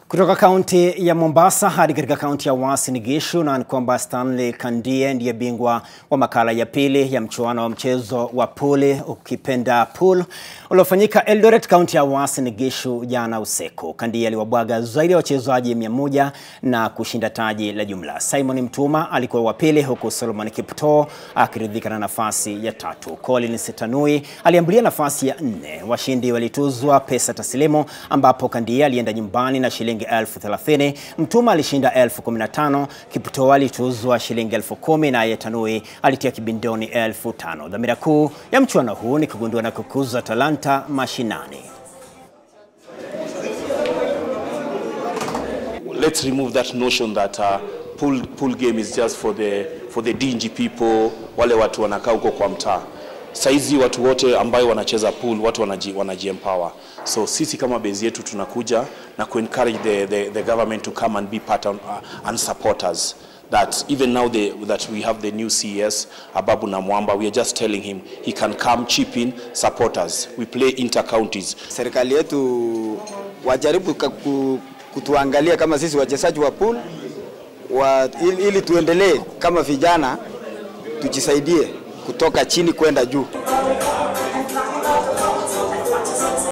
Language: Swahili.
Kutoka kaunti ya Mombasa hadi katika kaunti ya Uasin Gishu, na ni kwamba Stanley Kandie ndiye bingwa wa makala ya pili ya mchuano wa mchezo wa puli ukipenda pool uliofanyika Eldoret, kaunti ya Uasin Gishu jana usiku. Kandie aliwabwaga zaidi ya wachezaji mia moja na kushinda taji la jumla. Simon Mtuma alikuwa wa pili, huku Solomon Kiptoo akiridhika na nafasi ya tatu. Collins Tanui aliambulia nafasi ya nne. Washindi walituzwa pesa taslimu, ambapo Kandie alienda nyumbani na shilingi elfu thelathini. Mtuma alishinda elfu kumi na tano. Kiptoo alituzwa shilingi elfu kumi naye Tanui alitia kibindoni elfu tano. Dhamira kuu ya mchuano huu ni kugundua na kukuza talanta mashinani. let's remove that notion that uh, pool, pool game is just for the, for the dingy people, wale watu wanakaa huko kwa mtaa. Saizi watu wote ambayo wanacheza pool, watu wanaji, wanaji empower. So sisi kama base yetu tunakuja na ku encourage the, the, the government to come and be part of, uh, and support us that even now the, that we have the new CES Ababu Namwamba, we are just telling him he can come chip in, support us. We play inter counties. Serikali yetu wajaribu ka- ku- kutuangalia kama sisi wachezaji wa pool wa, ili, ili tuendelee kama vijana tujisaidie kutoka chini kwenda juu.